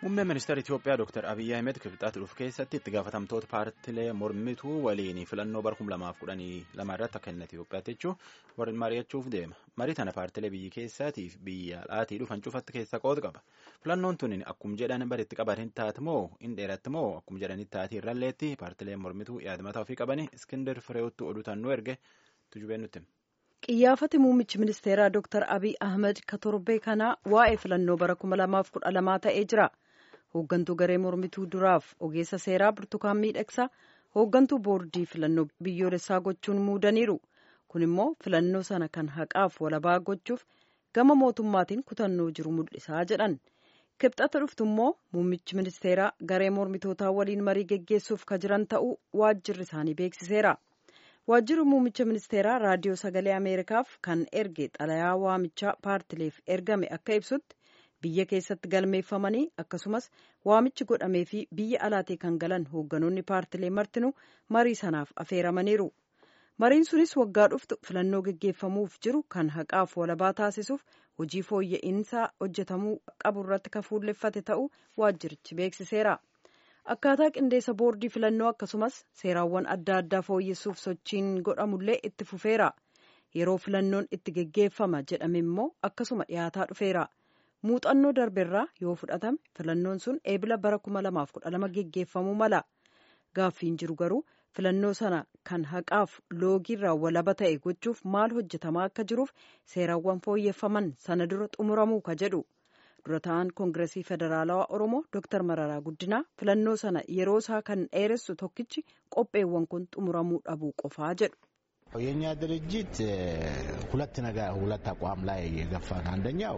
Muummeen ministeera Itoophiyaa Dr. Abiyyi Ahmed kibxaatti dhufu keessatti itti gaafatamtoota paartilee mormituu waliin filannoo bara 2012 irratti akka inni Itoophiyaatti jechuun warreen mari'achuuf deema. Marii tana paartilee biyya keessaatiif biyya alaatii dhufan cufatti keessa qooda qaba. Filannoon tun akkuma jedhan baritti qaban taate moo hin dheeratti moo akkuma jedhanitti taate irralleetti paartileen mormituu yaadamataa ofii qabani Iskindar Fireewwattu oduu tannuu erge tujubeen nutti. Qiyyaafati muummichi ministeeraa Dr. Abiy Ahmed ka torbee kanaa waa'ee filannoo bara 2012 ta'ee jira. Hooggantuu garee mormituu duraaf ogeessa seeraa Burtukaan Miidhagsaa hooggantuu boordii filannoo biyyoolessaa gochuun muudaniiru. Kun immoo filannoo sana kan haqaaf walabaa gochuuf gama mootummaatiin kutannoo jiru mul'isaa jedhan. Kibxata dhuftu immoo muummichi ministeeraa garee mormitootaa waliin marii geggeessuuf ka jiran ta'uu waajjirri isaanii beeksiseera. Waajjirri muummicha ministeeraa raadiyoo sagalee Ameerikaaf kan erge xalayaa waamichaa paartileef ergame akka ibsutti biyya keessatti galmeeffamanii akkasumas waamichi godhamee fi biyya alaatii kan galan hoogganoonni paartilee martinuu marii sanaaf afeeramaniiru. Mariin sunis waggaa dhuftu filannoo geggeeffamuuf jiru kan haqaaf walabaa taasisuuf hojii fooyya'insaa hojjetamuu qabu irratti kan fuulleffate ta'uu waajjirichi beeksiseera. Akkaataa qindeessa boordii filannoo akkasumas seeraawwan adda addaa fooyyessuuf sochiin godhamullee itti fufeera. Yeroo filannoon itti geggeeffama jedhame immoo akkasuma dhiyaataa dhufeera. Muuxannoo darbeerraa yoo fudhatame filannoon sun eebila bara 2012 geggeeffamuu mala. Gaaffiin jiru garuu filannoo sana kan haqaaf loogiirraa walaba ta'e gochuuf maal hojjetamaa akka jiruuf seeraawwan fooyyeffaman sana dura xumuramuu ka jedhu. dura ta'an koongiresii federaalawaa oromoo dooktar mararaa guddinaa filannoo sana yeroo isaa kan dheeressu tokkichi qopheewwan kun xumuramuu dhabuu qofaa jedhu. የኛ ድርጅት ሁለት ነገር ሁለት አቋም ላይ የገፋን አንደኛው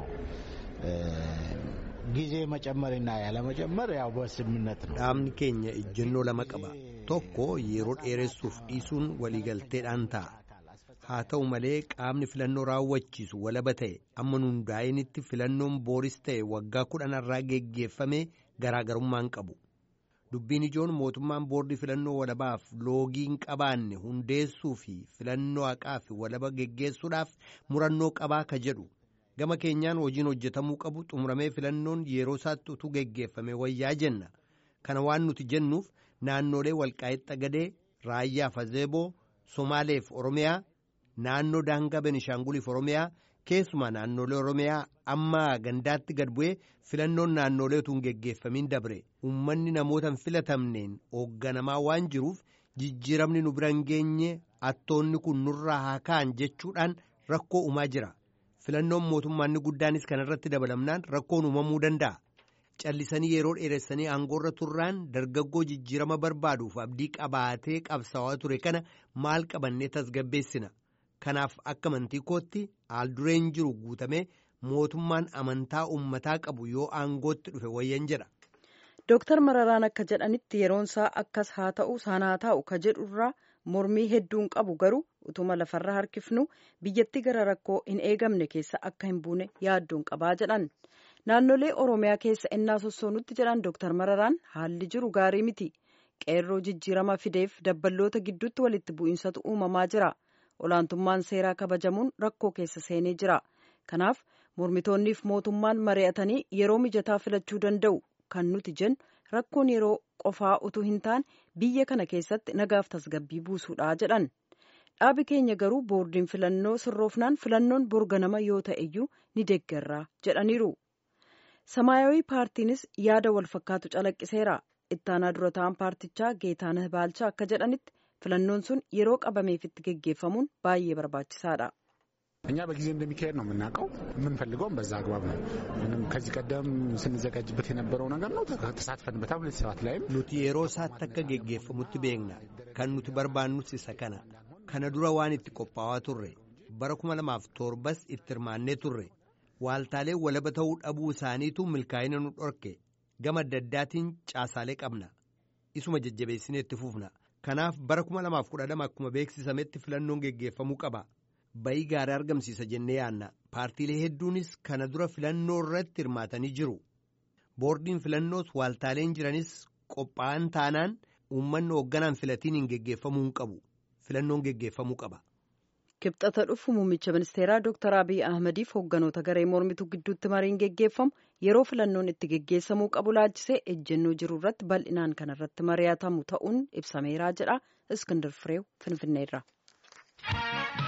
ጊዜ መጨመርና ያለመጨመር ያው በስምምነት ነው። dhaabni keenya ejjennoo lama qaba tokko yeroo dheeressuuf dhiisuun waliigalteedhaan ta'a. haa ta'u malee qaamni filannoo raawwachiisu walaba ta'e amma nu hundaa'initti filannoon booris ta'e waggaa kudhanarraa geggeeffame garaagarummaan qabu dubbiin ijoon mootummaan boordii filannoo walabaaf loogii hin qabaanne hundeessuu fi filannoo haqaa fi walaba geggeessuudhaaf murannoo qabaa ka jedhu gama keenyaan hojiin hojjetamuu qabu xumuramee filannoon yeroo isaatti utuu geggeeffame wayyaa jenna kana waan nuti jennuuf naannolee walqaa'ixa gadee raayyaa fazeeboo somaaleef oromiyaa. naannoo daangaa benishaanguliif oromiyaa keessumaa naannolee oromiyaa amma gandaatti gad bu'ee filannoon naannolee utuu hin geggeeffamiin dabre uummanni namoota hin filatamneen hoogganamaa waan jiruuf jijjiiramni nu bira hin geenye attoonni kun nurraa haa ka'an jechuudhaan rakkoo uumaa jira filannoon mootummaanni guddaanis kanarratti dabalamnaan rakkoon uumamuu danda'a. callisanii yeroo dheeressanii aangoorra turraan dargaggoo jijjiirama barbaaduuf abdii qabaatee qabsaawaa ture kana maal qabannee tasgabbeessina. kanaaf akka amantii kootti haaldureen jiru guutamee mootummaan amantaa uummataa qabu yoo aangootti dhufe wayyan jedha. Dooktar Mararaan akka jedhanitti yeroonsaa akkas haa ta'u sana haa ta'u ka jedhurraa mormii hedduun qabu garuu utuma lafarra harkifnu biyyatti gara rakkoo hin eegamne keessa akka hin buune yaaddoon qabaa jedhan. Naannolee Oromiyaa keessa ennaa sossoonutti jedhan Dooktar Mararaan haalli jiru gaarii miti. Qeerroo jijjiirama fideef dabballoota gidduutti walitti bu'insatu uumamaa jira. olaantummaan seeraa kabajamuun rakkoo keessa seenee jira kanaaf mormitoonniif mootummaan mari'atanii yeroo mijataa filachuu danda'u kan nuti jennu rakkoon yeroo qofaa utuu hin taane biyya kana keessatti nagaaf tasgabbii buusuudha jedhan dhaabi keenya garuu boordiin filannoo sirroofnaan filannoon borganama yoo ta'eyyuu ni deeggarraa jedhaniiru samaayawii paartiinis yaada wal fakkaatu calaqqiseera ittaanaa dura ta'an paartichaa geetaanah baalchaa akka jedhanitti filannoon sun yeroo qabameefitti geggeeffamuun baay'ee barbaachisaadha. እኛ በጊዜ እንደሚካሄድ ነው የምናውቀው። የምንፈልገውም በዛ አግባብ ነው። ምንም ከዚህ ቀደም ስንዘጋጅበት የነበረው ነገር ነው። ተሳትፈንበታል። ሁለት ሰባት ላይም nuti yeroo isaatti akka geggeeffamutti beekna kan nuti barbaannus isa kana kana dura waan itti qophaa'aa turre bara kuma lamaaf torbas itti hirmaannee turre waaltaalee walaba ta'uu dhabuu isaaniitu milkaa'ina nu dhorke gama adda addaatiin caasaalee qabna isuma jajjabeessinee itti fufna kanaaf bara kuma lamaaf kudha lama akkuma beeksisametti filannoon geggeeffamuu qaba bayii gaarii argamsiisa jennee yaanna paartiilee hedduunis kana dura filannoo irratti hirmaatanii jiru boordiin filannoos waaltaaleen jiranis qophaa'an taanaan uummanni hoogganaan filatiin hin geggeeffamuu hin qabu filannoon geggeeffamuu qaba. kibxata dhufu muummicha ministeeraa Dr. Abiy Ahmediif hoogganoota garee mormituu gidduutti mariin geggeeffamu yeroo filannoon itti geggeessamuu qabu laalchisee ejjennoo jiru irratti bal'inaan kan irratti mari'atamu ta'uun ibsameeraa jedha Iskindir Fireew Finfinneerra.